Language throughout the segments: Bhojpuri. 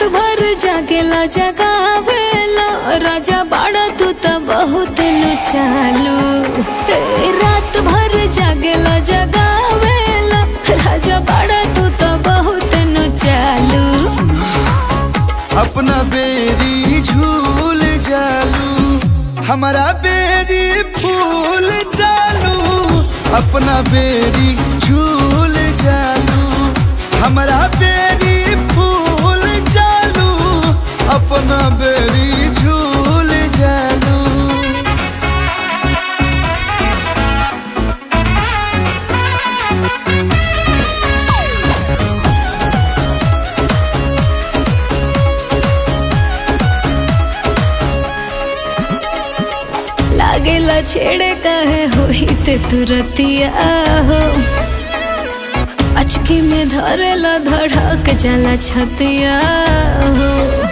रात भर जागेला जगावेला राजा बाड़ा तू त बहुत नु चालू ए, रात भर जागेला जगावेला राजा बाड़ा तू त बहुत नु चालू अपना बेरी झूल जालू हमारा बेरी फूल जालू अपना बेरी झूल जालू हमारा बेरी फूल जालू अपना बेरी झूल जालू लागेला छेड़े कहे होई ते तुरतिया हो अचकी में धरेला धड़क जाला छतिया हो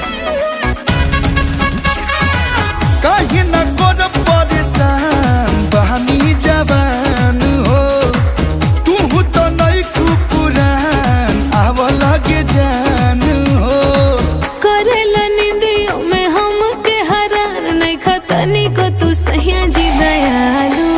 कहीं न कर परेशान बहनी जवान हो तू तो नहीं पुरान आव लगे जान हो करेला निंदियों में हम के हरान नहीं खतनी को तू सहिया जी दयालु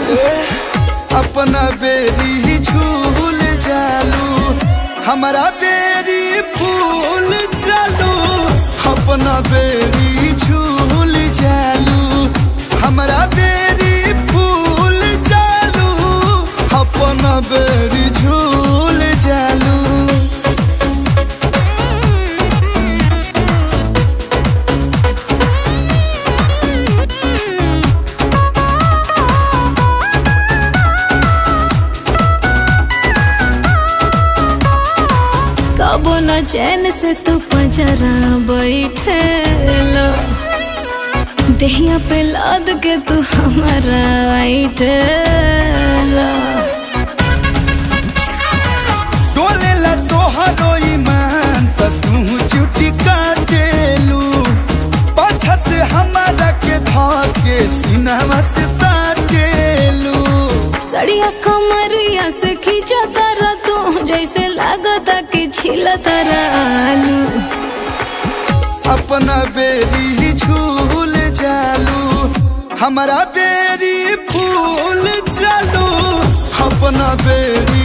अपना बेरी झूल जालू हमारा बेरी फूल जालू अपना बेरी झूल जालू हमारा बेरी फूल जालू अपना बेरी झूल जालू कबो न चैन से तू पंजरा बैठे लो देहिया पे लाद के तू हमारा ऐठे लो डोले ला तोहरो ईमान त तू चुटी काटेलू पाछा से हमारा के धके सीनावा से साटेलू सड़िया कमरिया से खींचा तारा तू जैसे लागता कि छिला तारा आलू अपना बेरी झूल जालू हमारा बेरी फूल जालू अपना बेरी